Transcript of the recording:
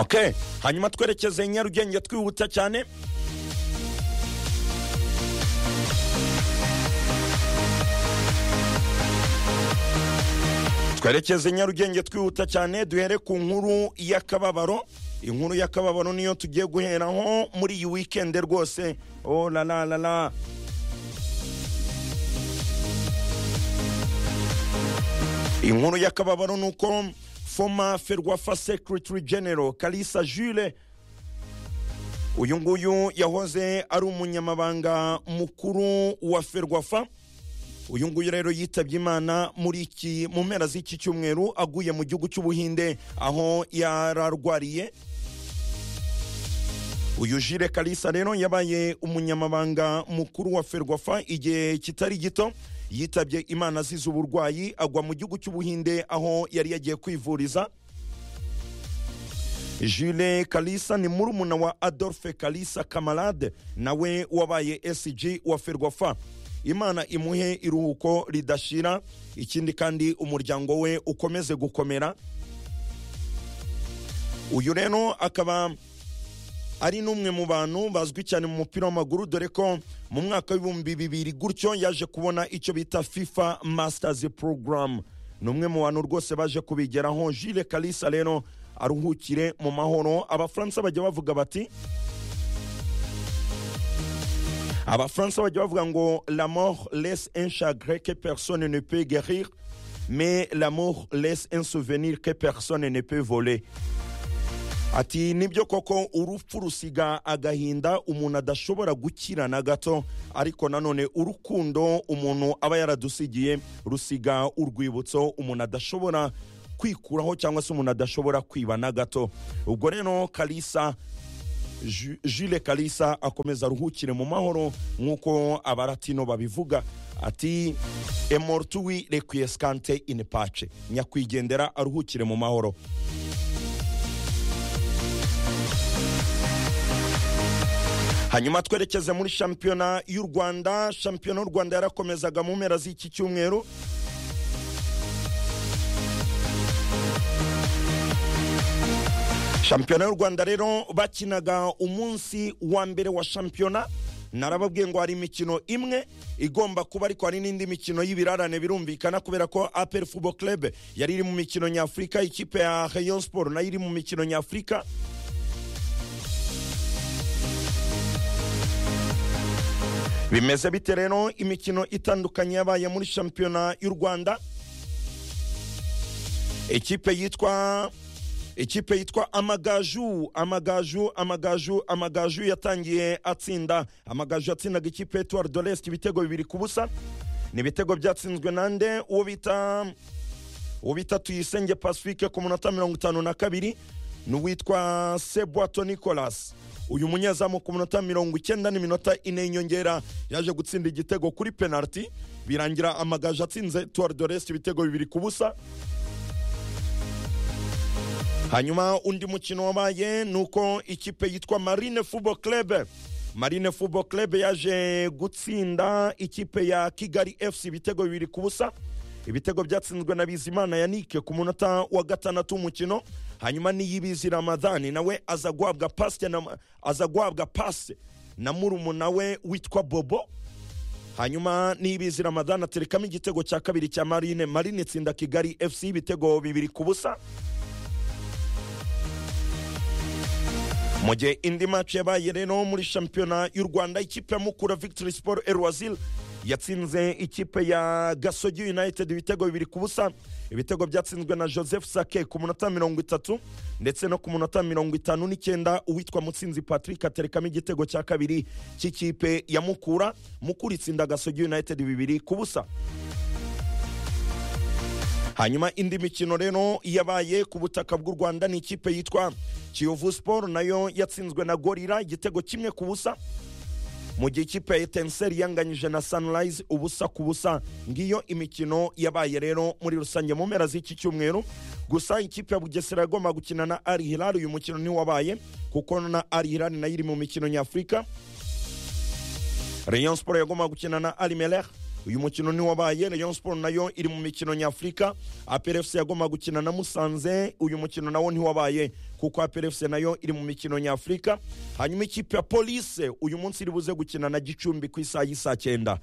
okay hanyuma twerekeze i nyarugenge twihuta cyane twerekeze i nyarugenge twihuta cyane duhere ku nkuru y'akababaro inkuru y'akababaro niyo tugiye guheraho muri iyi wikende rwose oh la la la la inkuru y'akababaro ni uko foma ferwafa secretary general kalisa jule uyu nguyu yahoze ari umunyamabanga mukuru wa ferwafa uyu nguyu rero yitabye imana muri iki mu mpera z'iki cyumweru aguye mu gihugu cy'ubuhinde aho yararwariye uyu jire kalisa rero yabaye umunyamabanga mukuru wa ferwafa igihe kitari gito yitabye imana azize uburwayi agwa mu gihugu cy'ubuhinde aho yari yagiye kwivuriza jule kalisa ni murumuna wa adolphe kalisa kamarade nawe wabaye sg wa ferwafa imana imuhe iruhuko ridashira ikindi kandi umuryango we ukomeze gukomera uyu rero akaba ari n'umwe mu bantu bazwi cyane mu mupira w'amaguru dore ko mu mwaka w'ibihumbi bibiri gutyo yaje kubona icyo bita fifa masters program ni umwe mu bantu rwose baje kubigeraho jile kalisa rero aruhukire mu mahoro abafaransa bajya bavuga bati abafaransa bajya bavuga ngo l'amour laisse un chagrin que personne ne peut guérir mais l'amour laisse un souvenir que personne ne peut voler ati nibyo koko urupfu rusiga agahinda umuntu adashobora gukira na gato ariko nanone urukundo umuntu aba yaradusigiye rusiga urwibutso umuntu adashobora kwikuraho cyangwa se umuntu adashobora kwiba na gato ubwo rero kalisa jule kalisa akomeza aruhukire mu mahoro nk'uko abaratino babivuga ati emortuwi requiescante in pace nyakwigendera aruhukire mu mahoro hanyuma twerekeze muri shampiyona y'u rwanda shampiyona y'u rwanda yarakomezaga mu mpera z'iki cyumweru shampiyona y'u rwanda rero bakinaga umunsi wa mbere wa shampiyona narababwiye ngo hari imikino imwe igomba kuba ariko hari n'indi mikino y'ibirarane birumvikana kubera ko apel football club yari iri mu mikino nyafurika ikipe ya rayon sport nayo iri mu mikino nyafurika bimeze bite rero imikino itandukanye yabaye muri shampiyona y'u rwanda ikipe yitwa ikipe yitwa amagaju amagaju amagaju amagaju yatangiye atsinda amagaju yatsindaga ikipe etuwari dorest ibitego bibiri ku busa ni ibitego byatsinzwe nande uwo bita uwo bita tuyisenge pacifique ku munota mirongo itanu na kabiri n'uwitwa sebwato nicolas uyu munyezamu ku minota mirongo icyenda n'iminota ine y'inyongera yaje gutsinda igitego kuri penaliti birangira amagaju atsinze tuwari dorest ibitego bibiri ku busa hanyuma undi mukino wabaye ni uko ikipe yitwa marine football club marine football club yaje gutsinda ikipe ya kigali fc ibitego bibiri ku busa ibitego byatsinzwe na bizimana yanike ku munota wa gatandatu w'umukino hanyuma n'iyibizi ramadhani nawe aza guhabwa pasi na, aza guhabwa pasi na murumuna we witwa bobo hanyuma n'iyibizi ramadhani aterekamo igitego cya kabiri cya marine marine itsinda kigali fc ibitego bibiri ku busa mu gihe indi match yabaye rero muri shampiyona y'u rwanda ikipe ya mukura victory sport erwazil yatsinze ikipe ya gasogi united ibitego bibiri ku busa ibitego byatsinzwe na joseph sake ku munota mirongo itatu ndetse no ku munota mirongo itanu n'icyenda uwitwa mutsinzi patrick aterekamo igitego cya kabiri cy'ikipe ya mukura mukura itsinda gasogi united bibiri ku busa hanyuma indi mikino rero yabaye ku butaka bw'u rwanda ni ikipe yitwa kiyovu sport nayo yatsinzwe na gorira igitego kimwe ku busa mu gihe ikipe ya etenseri yanganyije na sunrise ubusa ku busa ngiyo imikino yabaye rero muri rusange mu mpera z'iki cyumweru gusa ikipe ya bugesera yagomba gukina na ari hilal uyu mukino ntiwabaye kuko na ari hilal nayo iri mu mikino nyafurika rayon sport yagomba gukina na ari melech uyu mukino ntiwabaye rayon sport nayo iri mu mikino nyafurika APRFC yagomba gukina na musanze uyu mukino nawo ntiwabaye kuko APRFC nayo iri mu mikino nyafurika hanyuma ikipe ya police uyu munsi iri buze gukina na gicumbi ku isaha y'isaa cyenda